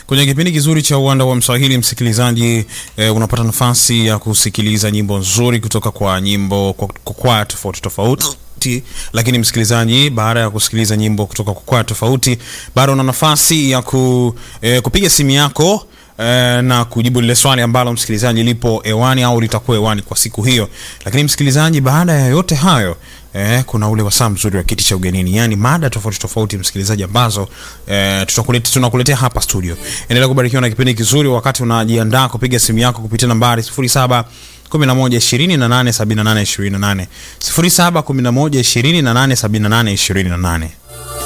Kwenye kipindi kizuri cha uwanda wa Mswahili, msikilizaji eh, unapata nafasi ya kusikiliza nyimbo nzuri kutoka kwa nyimbo kwa kwa kwaya tofauti tofauti. Lakini msikilizaji, baada ya kusikiliza nyimbo kutoka kwa kwaya tofauti, bado una nafasi ya ku, eh, kupiga simu yako eh, na kujibu lile swali ambalo msikilizaji lipo hewani au litakuwa hewani kwa siku hiyo. Lakini msikilizaji, baada ya yote hayo eh, kuna ule wasaa mzuri wa kiti cha ugenini, yani mada tofauti tofauti msikilizaji, ambazo eh, tutakuletea tunakuletea hapa studio. Endelea kubarikiwa na kipindi kizuri wakati unajiandaa kupiga simu yako kupitia nambari 07 11 28 78 28 07 11 28 78 28.